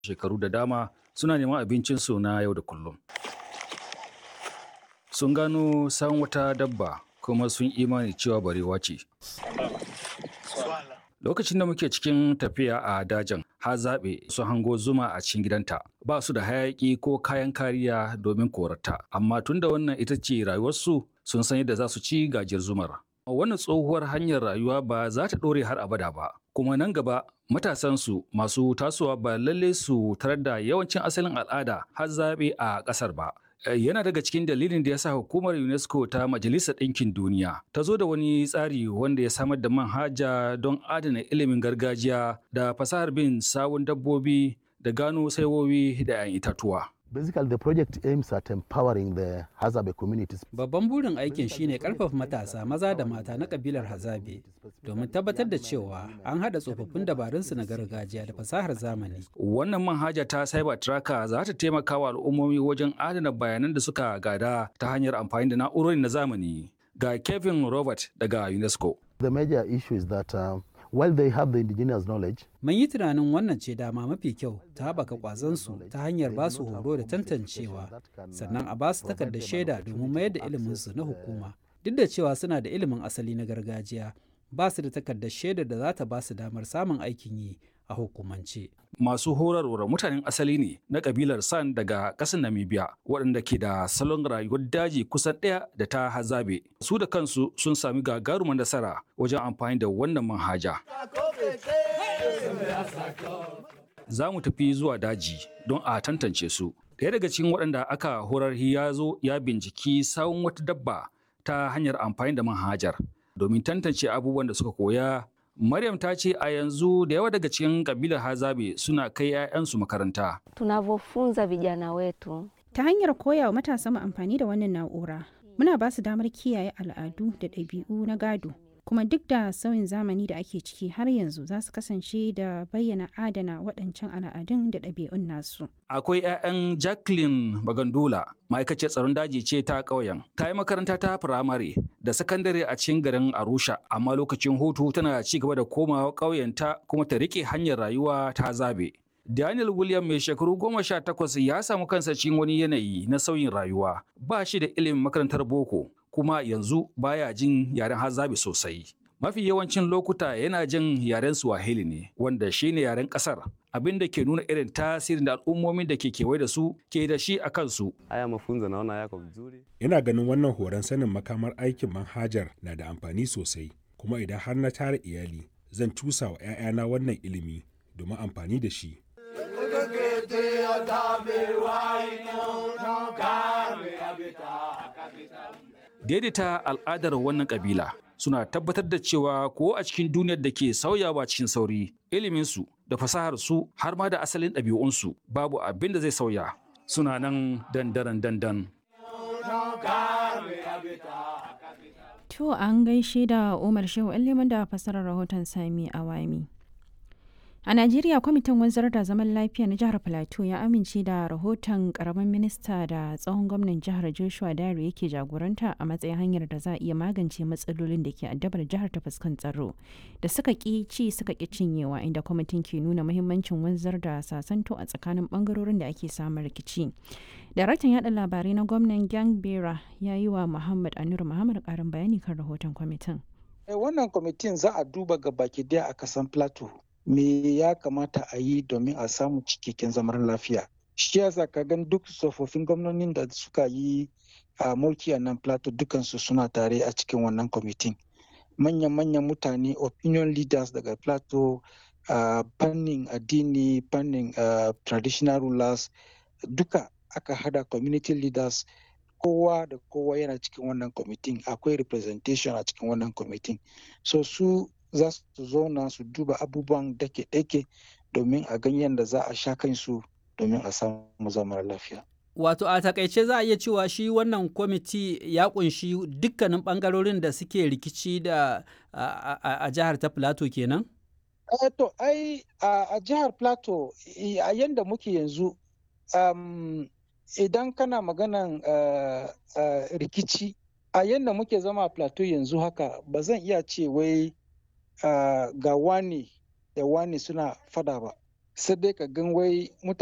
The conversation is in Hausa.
shekaru da dama suna neman abincinsu na yau da kullum. Sun gano san wata dabba kuma sun imani cewa barewa ce. Lokacin da muke cikin tafiya a dajin, har zaɓe su hango zuma a cikin gidanta. Ba su da hayaƙi ko kayan kariya domin korata, amma tunda wannan ita ce rayuwarsu sun san yadda za su ci gajiyar zumar. Wannan tsohuwar hanyar rayuwa ba za ta ɗore har abada ba, kuma nan gaba matasansu masu tasowa ba lalle su tarar da yawancin asalin al'ada har zaɓe a ƙasar ba. Yana daga cikin dalilin da ya sa hukumar UNESCO ta Majalisar Ɗinkin Duniya ta zo da wani tsari wanda ya samar da manhaja don adana ilimin gargajiya da fasahar bin sawun dabbobi da gano saiwowi da 'yan itatuwa. Basically, the project aims at empowering the Hazabe communities. Babban burin aikin shine karfafa matasa maza da mata na kabilar Hazabe domin tabbatar da cewa an haɗa tsofaffin dabarunsu na gargajiya da fasahar zamani. Wannan manhaja ta Cyber Tracker za ta taimaka wa al'ummomi wajen adana bayanan da suka gada ta hanyar amfani da na'urori na zamani. Ga Kevin Robert daga UNESCO. The major issue is that uh, while they have the indigenous knowledge, Mun yi tunanin wannan ce dama mafi kyau ta haɓaka ƙwazonsu ta hanyar ba su horo da tantancewa sannan a ba su takardar shaida domin mayar da iliminsu na hukuma. Duk da cewa suna da ilimin asali na gargajiya, ba su da takardar shaidar da za ta ba su damar samun aikin yi a hukumance. Masu horarwar mutanen asali ne na kabilar San daga ƙasar Namibia waɗanda ke da salon rayuwar daji kusan ɗaya da ta hazabe. Su da kansu sun sami gagarumar nasara wajen amfani da wannan manhaja. Za mu tafi zuwa daji don a tantance su. Ɗaya daga cikin waɗanda aka horar ya zo ya binciki sawun wata dabba ta hanyar amfani da manhajar domin tantance abubuwan da suka koya Maryam ta ce a yanzu da yawa daga cikin kabilar Hazabe suna kai 'ya'yansu makaranta. Tunavyofunza vijana wetu Ta hanyar koya wa matasa mu amfani da wannan na'ura, muna ba su damar kiyaye al'adu da ɗabi'u na gado. Kuma duk da sauyin zamani da ake ciki har yanzu za su kasance da bayyana adana waɗancan al'adun da ɗabi'un nasu. Akwai 'ya'yan Jacqueline Bagandula, ma'aikaciyar tsaron daji ce ta ƙauyen. Ta yi makaranta ta firamare da sakandare a cikin garin Arusha, amma lokacin hutu tana ci gaba da komawa ƙauyenta kuma ta riƙe hanyar rayuwa ta zabe. Daniel William mai shekaru goma sha takwas ya samu kansa cikin wani yanayi na sauyin rayuwa. Ba shi da ilimin makarantar boko, kuma yanzu baya jin yaren hazabe sosai. Mafi yawancin lokuta yana jin yaren Swahili ne, wanda shi ne yaren ƙasar, abin da ke nuna irin tasirin da al'ummomin da ke kewaye da su ke da shi a kansu. Haya mafunzo naona yako vizuri. Ina ganin wannan horon sanin makamar aikin manhajar na da amfani sosai, kuma idan har na tara iyali, zan cusa wa 'ya'yana wannan ilimi domin amfani da shi. Daidaita al'adar wannan kabila suna tabbatar da cewa ko a cikin duniyar da ke sauyawa cikin sauri, iliminsu da fasaharsu har ma da asalin ɗabi'unsu babu abin da zai sauya. Suna nan dandaran dandan. To an gaishe da Umar Shehu Liman da fasarar rahoton Sami Awami. A Najeriya kwamitin wanzar da zaman lafiya na jihar Plateau ya amince da rahoton karamin minista da tsohon gwamnan jihar Joshua Dare yake jagoranta a matsayin hanyar da za a iya magance matsalolin da ke addabar jihar ta fuskan tsaro da suka ki ci suka ki cinyewa inda kwamitin ke nuna muhimmancin wanzar da sasanto a tsakanin bangarorin da ake samun rikici. Daraktan yada labarai na gwamnan Gang Bera ya yi wa Muhammad Anur Muhammad karin bayani kan rahoton kwamitin. Wannan kwamitin za a duba ga baki daya a kasan Plateau. me ya kamata a yi domin a samu cikakken zaman lafiya shi yasa ka gan duk tsofaffin gwamnonin da suka yi a mulki a nan plateau dukansu suna tare a cikin wannan kwamitin manyan-manyan mutane opinion leaders daga plateau a fannin addini fannin traditional rulers duka aka hada community leaders kowa da kowa yana cikin wannan kwamitin akwai representation a cikin wannan kwamitin so su za su zauna su duba abubuwan dake-dake domin a ganyen da za a sha kansu domin a samu zaman lafiya. Wato a takaice za a iya cewa shi wannan kwamiti ya kunshi dukkanin bangarorin da suke rikici da a jihar ta Plateau kenan? to ai a jihar Plateau a yanda muke yanzu idan kana maganan rikici a yanda muke zama a Plateau yanzu haka ba zan iya ce wai Uh, ga wani da wani suna fada ba sai dai ka gan wai mutane